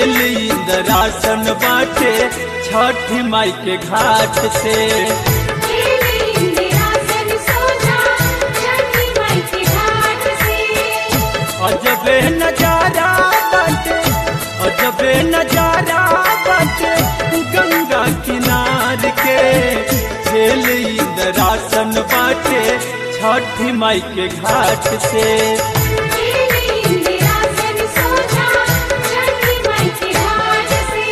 खेल इंदरासन बाटे छठी माई के घाट से खेले इंदिरासन सोजा छठी माई के घाट से अजबे नजारा बाटे अजबे नजारा बाटे गंगा किनार के खेल इंदरासन बाटे छठी माई के घाट से खेले इंदिरासन सोजा छठी माई के घाट से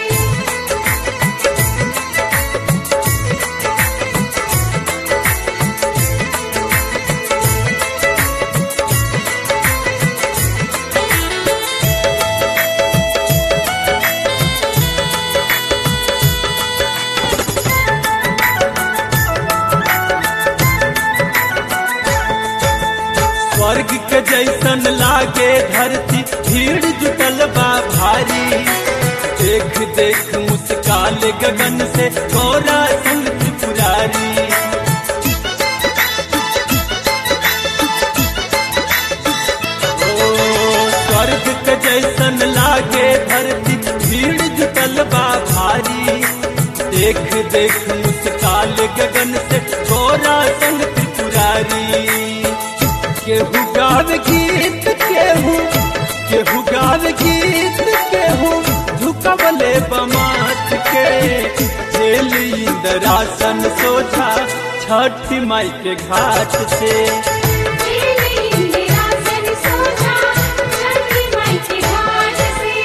स्वर्ग के जैसन लागे धरती भीड़ जुटल बा भारी देख देख मुस्काल गगन से गौरा संग त्रिपुरारी ओ स्वर्ग के जैसन लागे धरती भीड़ जुटल बा भारी देख देख मुस्काल गगन से गौरा संग त्रिपुरारी केहू गाव गीत केहू केहू गाव गीत केहू झुकवले बमात के झेल इंदरासन सोझा छठी माई के घाट से खेले इंदिरासन सोजा छठी माई के घाट से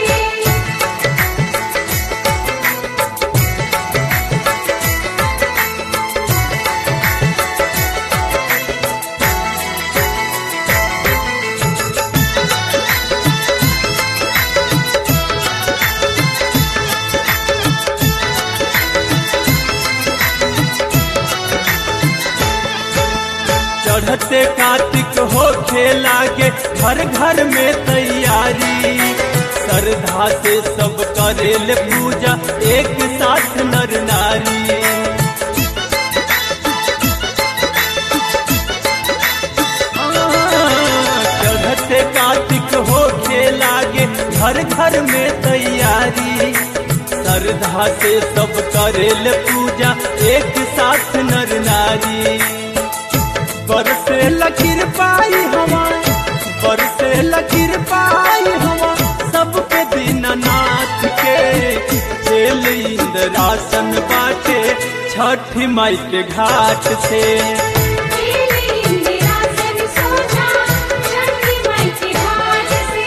चढ़ते कार्तिक हो लागे घर घर में तैयारी श्रद्धा से सब करेल पूजा एक साथ नर नारी चढ़ते कार्तिक हो लागे घर घर में तैयारी श्रद्धा से सब करेल पूजा एक साथ नर नारी बरसे लकीर पाई हवा बरसे लकीर पाई हवा सब पे दीनानाथ के खेल इंदरासन बाटे छठी माई के घाट से खेले इंदिरासन सोजा छठी माई के घाट से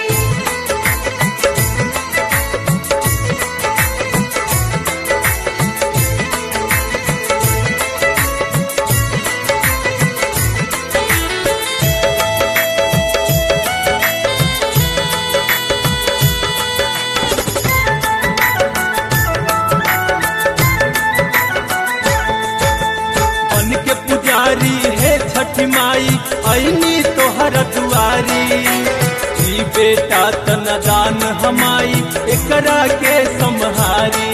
बन के पुजारी है छठी माई ऐनी तोहर दुआरी ई बेटा तनदान हमाई एकरा के सम्हारी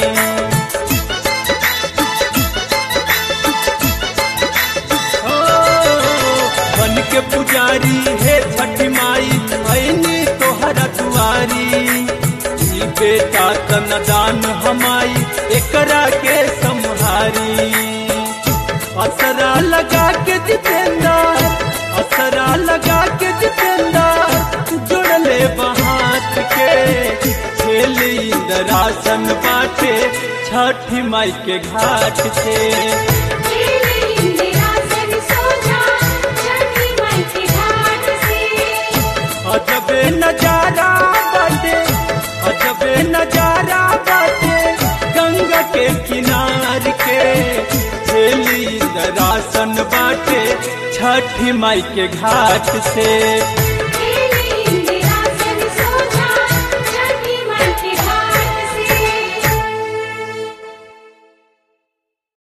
ओ, बन के पुजारी है छठी माई ऐनी तोहर दुआरी ई बेटा तनदान हमाई एकरा के सम्हारी असरा लगा के जितेंदा असरा लगा के जितेंदा जुड़ले बहात के खेल इंदरासन बाटे छठी माई के घाट से खेले इंदिरासन सोजा छठी माई के घाट से अजबे नजारा बाटे अजबे नजारा बाटे गंगा के किनार के झेली दरासन बाटे छठी माई के घाट से